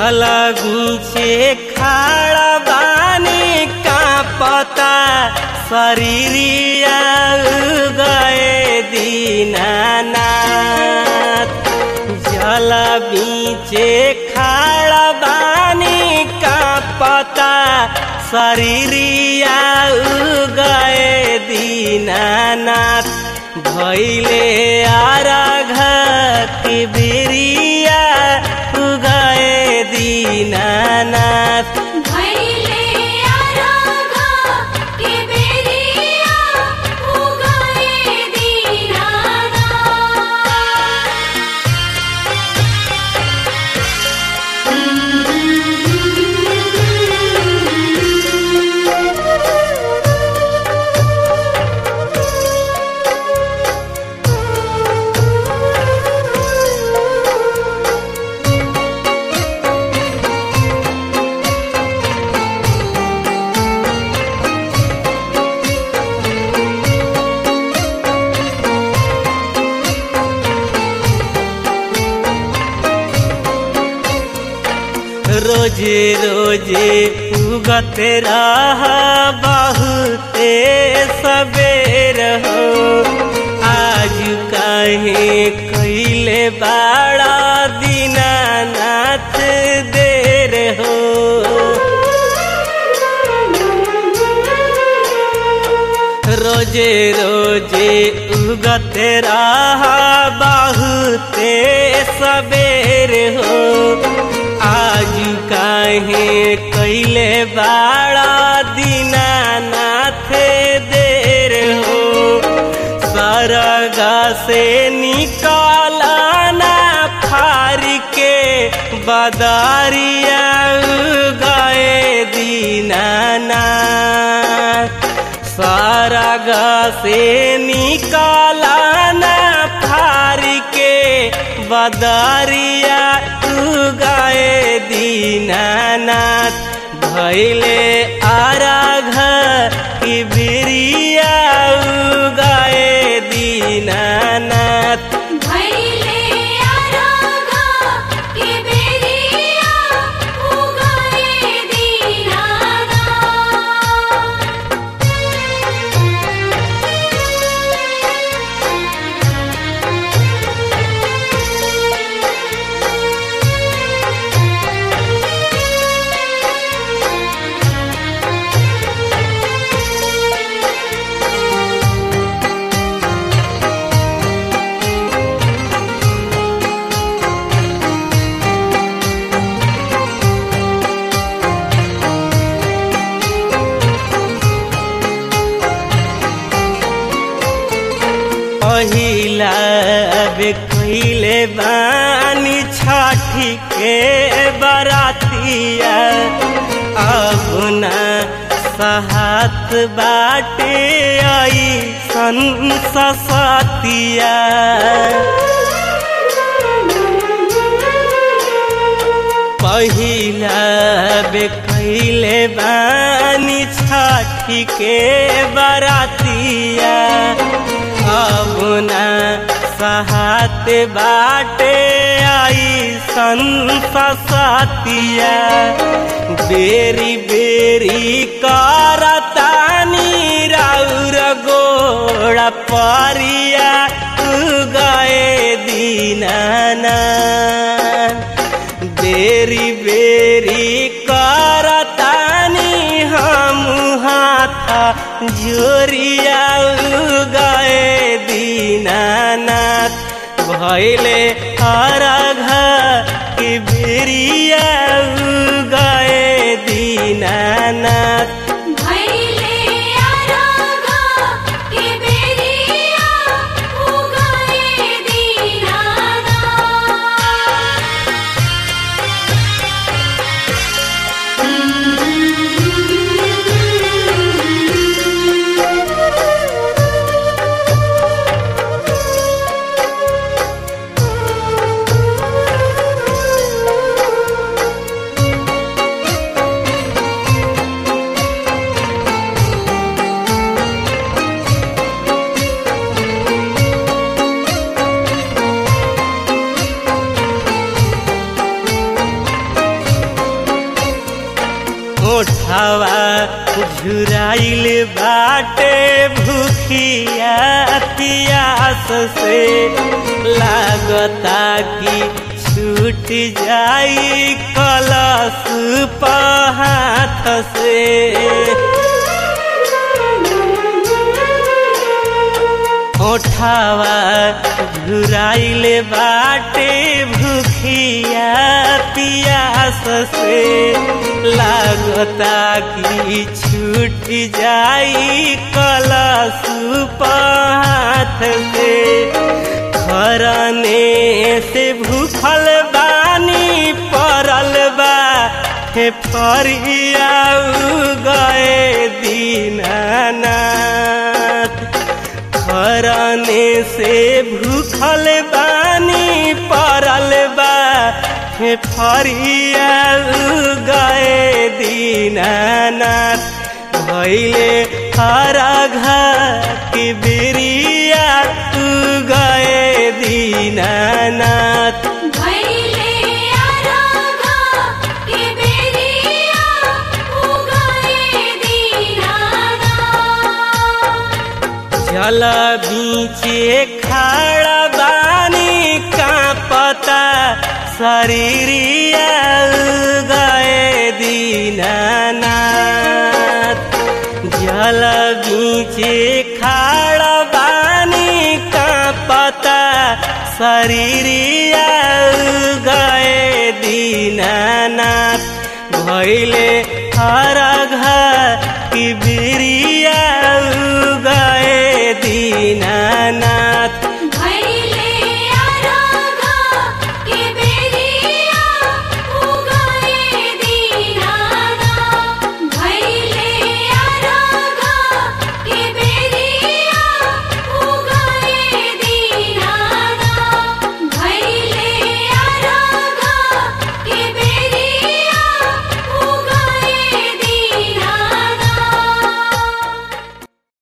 जल बीचे खाड़ा बानी का पता शरीरिया गए दीनानाथ जल बीचे खाड़ा बानी का पता शरीरिया गए दीनानाथ भैले आराघ के बेरिया गए दीनानाथ भैले आरागा के बेरिया उगाए दीनाना रोजे रोजे उगत रह बहुते सबेर हो आज काहे कैले बाड़ा दीनानाथ देर हो रोजे रोजे उगत रह बहुते सबेर हो आज काहे कैले बाड़ा दीनानाथ देर हो सरगा से निकालना फार के बदारिया गए दीनानाथ सरग से निकालना फार के बदरिया गए दीनानाथ भैले आराघ की बिरिया गए दीनानाथ भैले आरागा के बेरिया उगाए दीनाना पहिला बे कैले बानी छठी के बरातिया अब ना सहात बाटे आई सन सतिया पहिला बे कैले बानी छठी के बरातिया अब ना सहात बाटे आई संसतिया बेरी बेरी करतानी राउर गोड़ा परिया गए दीनाना बेरी बेरी करतानी हम हाथा जोरिया गए दीनानाथ भैले हरघ के बेरिया गए दीनानाथ भैले आरागा के बेरिया उगाए दीनाना रे झुराइल बाटे भूखिया पियास से लागता कि छूट जाई कलश पहाथ से ओठावा झुराइल बाटे भूखिया पियास से लागता कि छूट जाई कलश पहाथ से खरने से भूखल बानी परल बा हे फरिया गए दीनानाथ खरने से भूखल बानी परल बा हे फरिया गए दीनानाथ भैले हरा घर की बिरिया तू गए दीनानाथ भैले आरागा के बेरिया उगाए दीनाना जल बीचे खाड़ा बानी का पता शरीरिया गए दीनानाथ जल बीचे खाड़ा बानी का पता शरीरिया गए दीनानाथ भैले हरा घर की बिरिया गए दीनानाथ